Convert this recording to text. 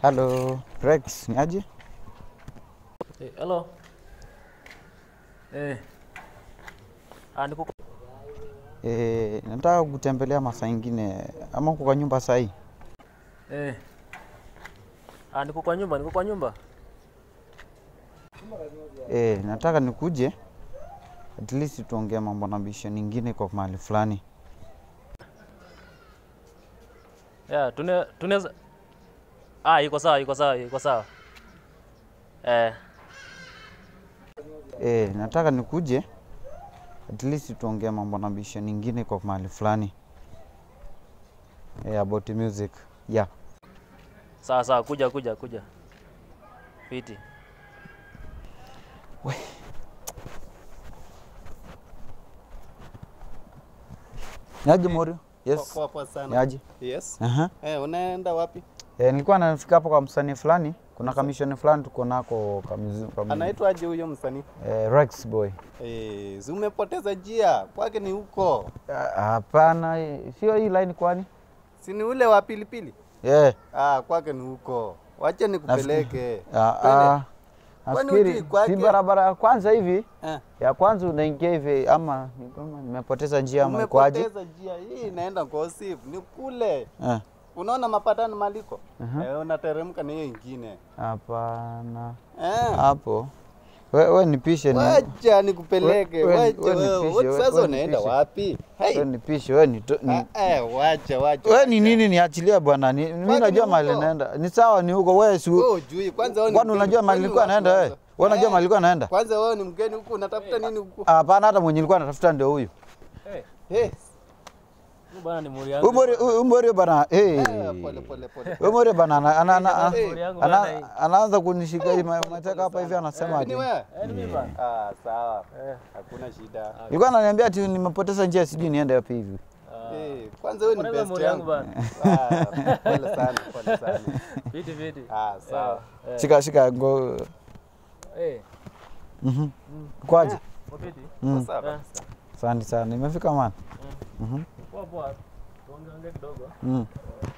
Halo, Rex, ni aje? Eh, hello. Eh. Ah, niko E, nataka kutembelea masaa ingine ama uko kwa nyumba saa hii? eh. Ah, niko kwa nyumba, niko kwa nyumba. E, nataka nikuje at least tuongee mambo na bisho nyingine kwa mahali fulani. Yeah, tune tunaweza Ah, iko sawa, iko sawa, iko sawa. Eh, E, nataka nikuje at least tuongee mambo na bisho nyingine kwa mahali fulani. E, about music. Yeah. sawa sawa, kuja kuja kuja. Fiti. Ni aje Morio? Yes. Poa poa Ni sana. aje? Yes. Aha. Eh, unaenda wapi? E, nilikuwa nafika hapo kwa msanii fulani, kuna kamishoni fulani tuko nako kamizu, kamizu. Anaitwa aje huyo msanii? E, Rex boy. Eh, si umepoteza njia. Kwake ni huko. Ah, Hapana, eh, sio hii line kwani? Si ni ule wa pilipili? Yeah. Ah, kwake ni huko. Wacha nikupeleke. Ah, Twende. ah, Kwani nafikiri hujui kwake? si barabara ya kwanza hivi Eh, ya kwanza unaingia hivi ama ni kama nimepoteza njia ama ikoaje? umepoteza njia. Hii inaenda Ngosif. Ni kule. Eh, Unaona mapatano maliko? Aha. Eh, unateremka na hiyo ingine. Hapana, Eh. hapo we, we nipishe ni Wacha nikupeleke. We- we- Wacha we wewe. nipishe, we- Sasa we unaenda nipishe. wapi? we Hey. nipishe we ni, ni, Ah, eh, wacha wacha. we ni nini niachilia bwana, ni, mimi Kwani najua ni mahali huko? naenda. Ni sawa, ni huko wewe si Wewe hujui kwanza wewe ni kwani mgeni. unajua mahali Kwani nilikuwa wapi naenda wewe? kwanza? Wewe unajua Eh, mahali nilikuwa naenda? Kwanza wewe ni mgeni huku unatafuta nini huku? Hapana, hata mwenye nilikuwa natafuta ndio huyu. Eh, Eh, huyu bwana ni muri yangu. Umori umori bana, eh. eh, pole pole pole. Umori bana ana- ana- ana- Eh, Muri yangu ana- bwana hii. anaanza kunishika hivi ma- mateka hapa hivi anasema Ni ati. wewe? Eh, ni mimi bwana. Ah, sawa. Eh. Hakuna shida. Ilikuwa ananiambia ati nimepoteza njia sijui niende wapi hivi. Eh, kwanza wewe ni Mbona best muri yangu yangu. bwana. Ah, pole sana, pole sana. Fiti fiti. Ah, sawa. Eh, Shika shika ngo. Eh, Mhm. Kwaje? kwa fiti. Mm. Sawa. Eh, Asante sana. Nimefika man. Mhm. Poa poa. Tuongeongee kidogo. Mm.